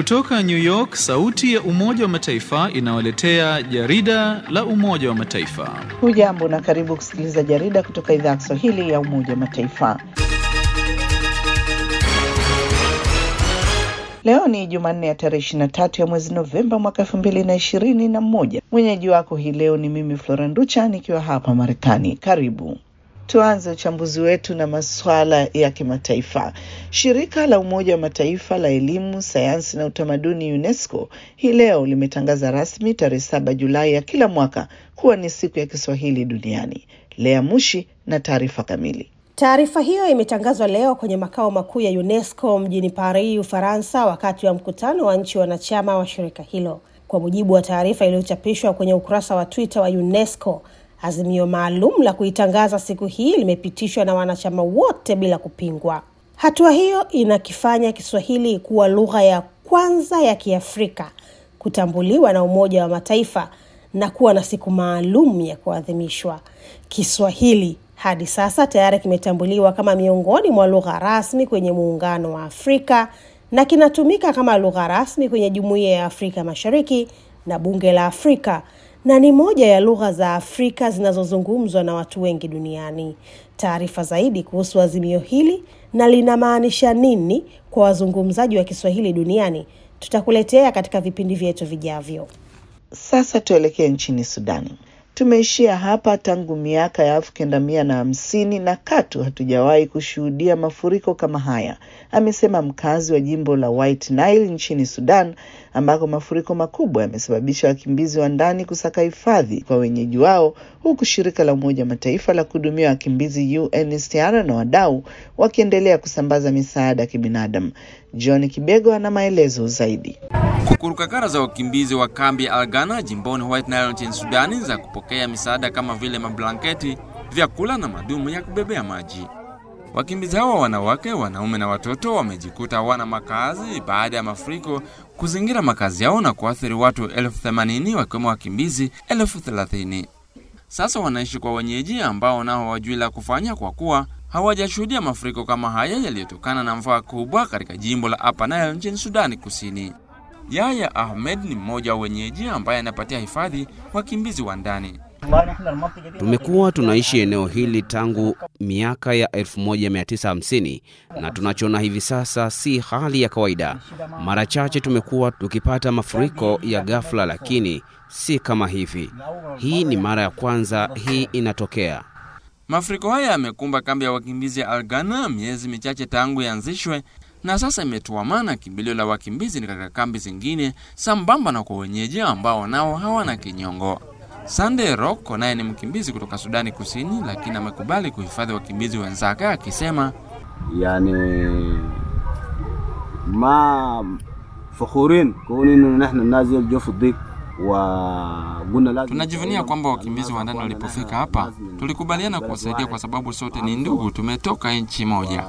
Kutoka New York, sauti ya Umoja wa Mataifa inawaletea jarida la Umoja wa Mataifa. Hujambo na karibu kusikiliza jarida kutoka idhaa ya Kiswahili ya Umoja wa Mataifa. Leo ni Jumanne ya tarehe ishirini na tatu ya mwezi Novemba mwaka elfu mbili na ishirini na moja. Mwenyeji wako hii leo ni mimi Flora Nducha nikiwa hapa Marekani. Karibu. Tuanze uchambuzi wetu na masuala ya kimataifa. Shirika la Umoja wa Mataifa la elimu, sayansi na utamaduni UNESCO hii leo limetangaza rasmi tarehe saba Julai ya kila mwaka kuwa ni siku ya Kiswahili duniani. Lea Mushi na taarifa kamili. Taarifa hiyo imetangazwa leo kwenye makao makuu ya UNESCO mjini Paris, Ufaransa, wakati wa mkutano wa nchi wanachama wa shirika hilo. Kwa mujibu wa taarifa iliyochapishwa kwenye ukurasa wa Twitter wa UNESCO, azimio maalum la kuitangaza siku hii limepitishwa na wanachama wote bila kupingwa. Hatua hiyo inakifanya Kiswahili kuwa lugha ya kwanza ya Kiafrika kutambuliwa na Umoja wa Mataifa na kuwa na siku maalum ya kuadhimishwa. Kiswahili hadi sasa tayari kimetambuliwa kama miongoni mwa lugha rasmi kwenye Muungano wa Afrika na kinatumika kama lugha rasmi kwenye Jumuiya ya Afrika Mashariki na Bunge la Afrika na ni moja ya lugha za Afrika zinazozungumzwa na watu wengi duniani. Taarifa zaidi kuhusu azimio hili na linamaanisha nini kwa wazungumzaji wa Kiswahili duniani tutakuletea katika vipindi vyetu vijavyo. Sasa tuelekee nchini Sudani. Tumeishia hapa tangu miaka ya elfu kenda mia na hamsini na katu hatujawahi kushuhudia mafuriko kama haya, amesema mkazi wa jimbo la White Nile nchini Sudan, ambako mafuriko makubwa yamesababisha wakimbizi wa ndani kusaka hifadhi kwa wenyeji wao, huku shirika la Umoja Mataifa la kuhudumia wakimbizi UNHCR na wadau wakiendelea kusambaza misaada ya kibinadamu. John Kibego ana maelezo zaidi. Kurukakara za wakimbizi wa kambi ya Algana jimboni White Nile nchini Sudani za kupokea misaada kama vile mablanketi, vyakula na madumu ya kubebea maji. Wakimbizi hawa wanawake, wanaume na watoto wamejikuta hawana makazi baada ya mafuriko kuzingira makazi yao na kuathiri watu elfu themanini wakiwemo wakimbizi elfu thelathini. Sasa wanaishi kwa wenyeji ambao nao hawajui la kufanya kwa kuwa hawajashuhudia mafuriko kama haya yaliyotokana na mvua kubwa katika jimbo la Upper Nile nchini Sudani Kusini. Yaya Ahmed ni mmoja wa wenyeji ambaye anapatia hifadhi wakimbizi wa ndani. Tumekuwa tunaishi eneo hili tangu miaka ya 1950 na tunachoona hivi sasa si hali ya kawaida. Mara chache tumekuwa tukipata mafuriko ya ghafla, lakini si kama hivi. Hii ni mara ya kwanza hii inatokea. Mafuriko haya yamekumba kambi ya wakimbizi ya Algana miezi michache tangu yaanzishwe na sasa imetuamana kimbilio la wakimbizi ni katika kambi zingine, sambamba na kwa wenyeji ambao nao hawana kinyongo. Sande Roko naye ni mkimbizi kutoka Sudani Kusini, lakini amekubali kuhifadhi wakimbizi wenzake akisema, yani ma fakhurin kuninu nahnu nazil jofu dik Tunajivunia kwamba wakimbizi wa ndani walipofika hapa tulikubaliana kuwasaidia kwa sababu sote ni ndugu, tumetoka nchi moja.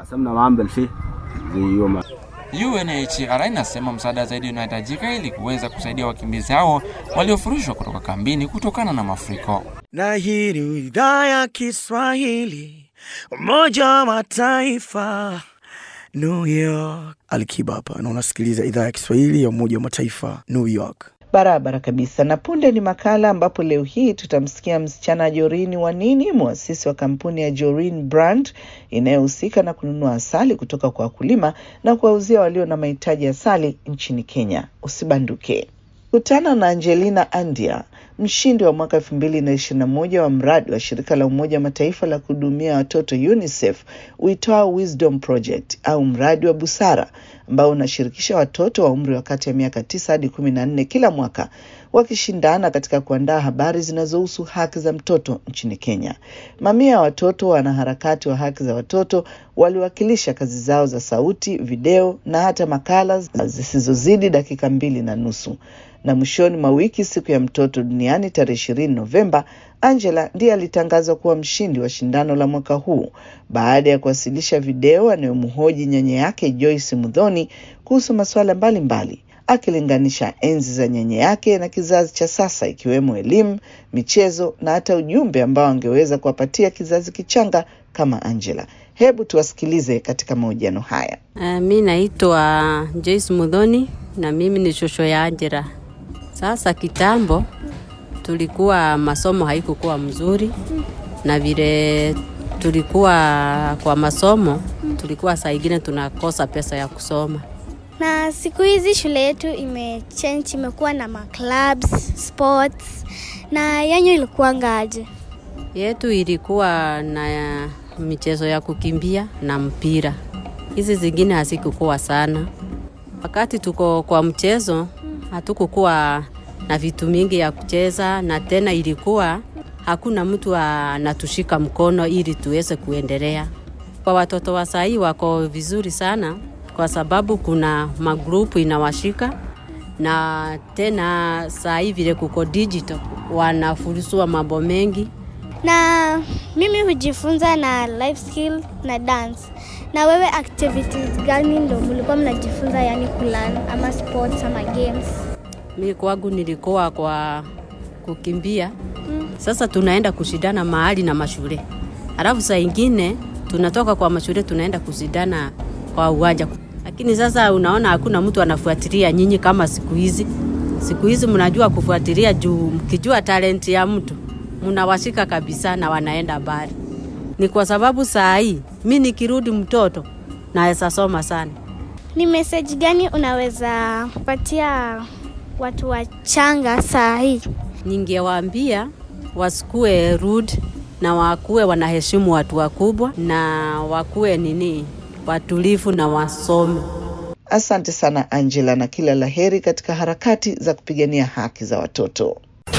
UNHCR inasema msaada zaidi unahitajika ili kuweza kusaidia wakimbizi hao waliofurushwa kutoka kambini kutokana na mafuriko. Na hii ni idhaa ya Kiswahili, Umoja wa Mataifa, New York. Alikiba hapa na unasikiliza idhaa ya Kiswahili ya Umoja wa Mataifa, New York. Barabara kabisa. Na punde ni makala ambapo leo hii tutamsikia msichana Jorin Wanini, mwasisi wa kampuni ya Jorin Brand inayohusika na kununua asali kutoka kwa wakulima na kuwauzia walio na mahitaji ya asali nchini Kenya. Usibanduke. Kutana na Angelina Andia, mshindi wa mwaka elfu mbili na ishirini na moja wa mradi wa shirika la Umoja wa Mataifa la kuhudumia watoto UNICEF uitwao Wisdom Project au mradi wa busara ambao unashirikisha watoto wa umri wa kati ya miaka tisa hadi kumi na nne kila mwaka wakishindana katika kuandaa habari zinazohusu haki za mtoto nchini Kenya. Mamia ya watoto wanaharakati wa haki za watoto waliwakilisha kazi zao za sauti, video na hata makala zisizozidi dakika mbili na nusu. Na mwishoni mwa wiki, siku ya mtoto duniani tarehe ishirini Novemba, Angela ndiye alitangazwa kuwa mshindi wa shindano la mwaka huu baada ya kuwasilisha video anayomhoji nyanya yake Joyce Mudhoni kuhusu masuala mbalimbali. akilinganisha enzi za nyanya yake na kizazi cha sasa, ikiwemo elimu, michezo na hata ujumbe ambao angeweza kuwapatia kizazi kichanga kama Angela. Hebu tuwasikilize katika mahojiano haya. Uh, mi naitwa Joyce Mudhoni na mimi ni shosho ya Angela. Sasa kitambo tulikuwa masomo haikukuwa mzuri, na vile tulikuwa kwa masomo tulikuwa saa ingine tunakosa pesa ya kusoma. na siku hizi shule yetu imechange, imekuwa na maclubs, sports na yanyu ilikuwa ngaje? Yetu ilikuwa na michezo ya kukimbia na mpira, hizi zingine hazikukuwa sana. Wakati tuko kwa mchezo hatukukuwa na vitu mingi ya kucheza, na tena ilikuwa hakuna mtu anatushika mkono ili tuweze kuendelea. Kwa watoto wa sahii wako vizuri sana, kwa sababu kuna magrupu inawashika na tena saa hii vile kuko digital wanafurusua mambo mengi Na mimi hujifunza na life skill na dance. Na wewe activities gani ndo mlikuwa mnajifunza, yani kulan ama sports ama games? mi kwangu nilikuwa kwa kukimbia sasa tunaenda kushindana mahali na mashule alafu saa ingine tunatoka kwa mashule tunaenda kushindana kwa uwanja lakini sasa unaona hakuna mtu anafuatilia nyinyi kama siku hizi siku hizi mnajua kufuatilia juu mkijua talenti ya mtu mnawashika kabisa na wanaenda mbali ni kwa sababu saa hii mi nikirudi mtoto naweza soma sana Ni message gani unaweza kupatia watu wachanga saa hii? ningewaambia wasikue rude na wakuwe wanaheshimu watu wakubwa na wakuwe nini watulivu na wasome. Asante sana Angela, na kila la heri katika harakati za kupigania haki za watoto.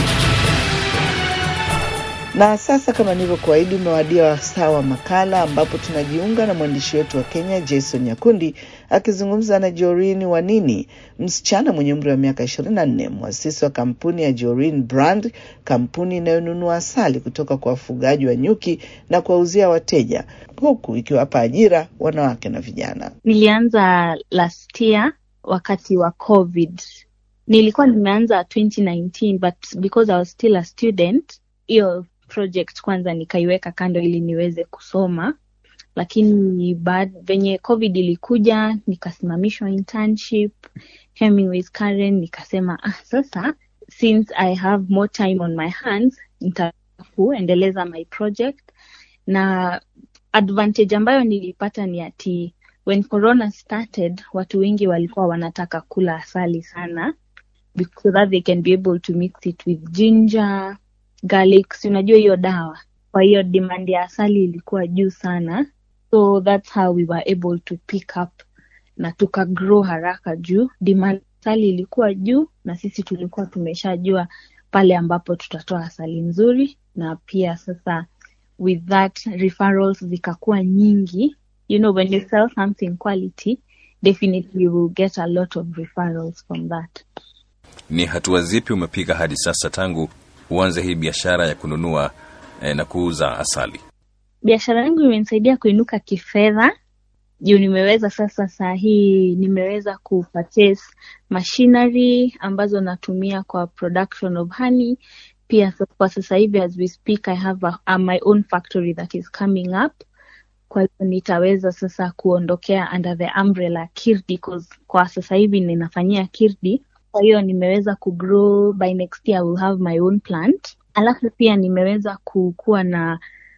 Na sasa kama nilivyokuahidi, umewadia wasaa wa makala ambapo tunajiunga na mwandishi wetu wa Kenya Jason Nyakundi akizungumza na Jorin Wanini, msichana mwenye umri wa miaka 24, mwasisi wa kampuni ya Jorin Brand, kampuni inayonunua asali kutoka kwa wafugaji wa nyuki na kuwauzia wateja, huku ikiwapa ajira wanawake na vijana. Nilianza last year wakati wa COVID. Nilikuwa nimeanza 2019 but because I was still a student, hiyo project kwanza nikaiweka kando ili niweze kusoma, lakini baad, venye COVID ilikuja nikasimamishwa internship Hemingway's Karen, nikasema ah, sasa since I have more time on my hands nitakuendeleza my project na advantage ambayo nilipata ni ati when corona started watu wengi walikuwa wanataka kula asali sana because so that they can be able to mix it with ginger garlic si unajua hiyo dawa kwa hiyo demand ya asali ilikuwa juu sana so that's how we were able to pick up na tuka grow haraka juu demand ya asali ilikuwa juu na sisi tulikuwa tumeshajua pale ambapo tutatoa asali nzuri na pia sasa with that referrals zikakuwa nyingi you know when you sell something quality definitely you will get a lot of referrals from that Ni hatua zipi umepiga hadi sasa tangu uanze hii biashara ya kununua eh, na kuuza asali? biashara yangu imenisaidia kuinuka kifedha juu nimeweza sasa saa hii nimeweza kupurchase machinery ambazo natumia kwa production of honey pia sa- kwa sasa hivi as we speak i have a, a, my own factory that is coming up kwa hivyo nitaweza sasa kuondokea under the umbrella kirdi 'cause kwa sasa hivi ninafanyia kirdi kwa hiyo nimeweza kugrow by next year I will have my own plant alafu pia nimeweza kukuwa na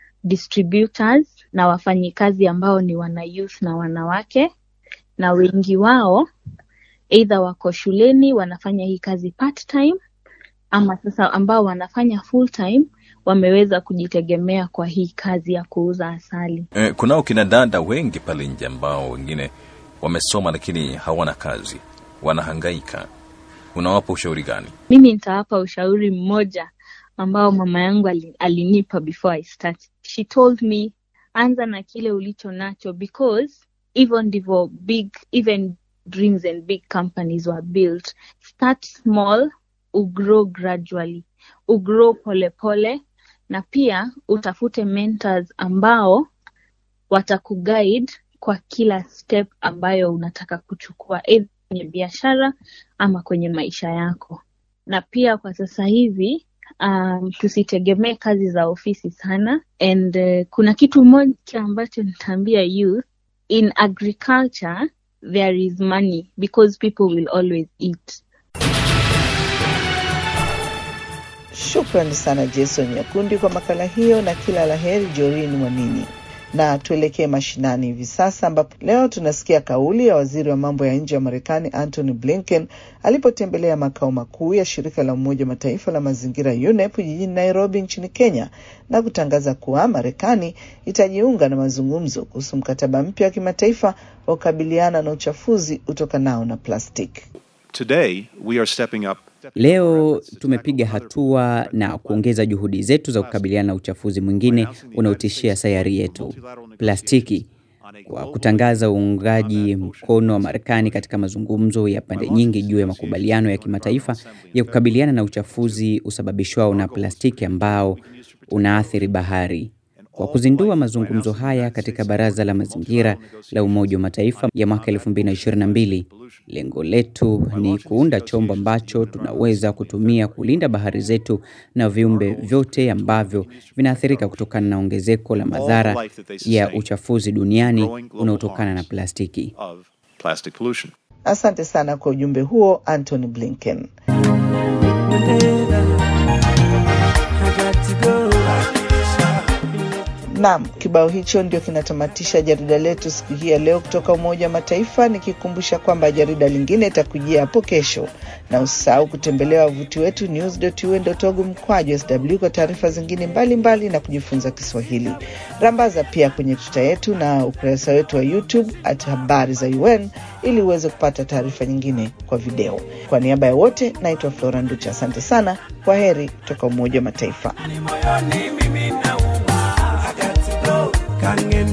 distributors na wafanyikazi ambao ni wana youth na wanawake na wengi wao either wako shuleni wanafanya hii kazi part time ama sasa ambao wanafanya full time wameweza kujitegemea kwa hii kazi ya kuuza asali Eh, kunao kina dada wengi pale nje ambao wengine wamesoma lakini hawana kazi, wanahangaika. Unawapa ushauri gani? mimi nitawapa ushauri mmoja ambao mama yangu ali- alinipa before I start. She told me anza na kile ulicho nacho because hivyo ndivyo big even dreams and big companies were built. Start small, ugrow gradually, ugrow pole pole na pia utafute mentors ambao watakuguide kwa kila step ambayo unataka kuchukua either kwenye biashara ama kwenye maisha yako. Na pia kwa sasa hivi um, tusitegemee kazi za ofisi sana and uh, kuna kitu moja ambacho nitaambia youth in agriculture there is money because people will always eat Shukrani sana Jason Nyakundi kwa makala hiyo na kila la heri Jorin Wanini. Na tuelekee mashinani hivi sasa, ambapo leo tunasikia kauli ya waziri wa mambo ya nje wa Marekani Antony Blinken alipotembelea makao makuu ya shirika la Umoja wa Mataifa la mazingira UNEP jijini Nairobi nchini Kenya na kutangaza kuwa Marekani itajiunga na mazungumzo kuhusu mkataba mpya wa kimataifa wa kukabiliana na uchafuzi utokanao na plastiki. Today, we are stepping up Leo tumepiga hatua na kuongeza juhudi zetu za kukabiliana na uchafuzi mwingine unaotishia sayari yetu, plastiki, kwa kutangaza uungaji mkono wa Marekani katika mazungumzo ya pande nyingi juu ya makubaliano ya kimataifa ya kukabiliana na uchafuzi usababishwao na plastiki ambao unaathiri bahari. Kwa kuzindua mazungumzo haya katika Baraza la Mazingira la Umoja wa Mataifa ya mwaka 2022, lengo letu ni kuunda chombo ambacho tunaweza kutumia kulinda bahari zetu na viumbe vyote ambavyo vinaathirika kutokana na ongezeko la madhara ya uchafuzi duniani unaotokana na plastiki. of plastic pollution. Asante sana kwa ujumbe huo Anthony Blinken. Naam, kibao hicho ndio kinatamatisha jarida letu siku hii ya leo kutoka Umoja wa Mataifa, nikikumbusha kwamba jarida lingine itakujia hapo kesho, na usisahau kutembelea wavuti wetu news.un.org mkwaju sw kwa taarifa zingine mbalimbali mbali na kujifunza Kiswahili. Rambaza pia kwenye tuta yetu na ukurasa wetu wa YouTube at habari za UN ili uweze kupata taarifa nyingine kwa video. Kwa niaba ya wote, naitwa Flora Nducha. Asante sana, kwa heri kutoka Umoja wa Mataifa. Can't get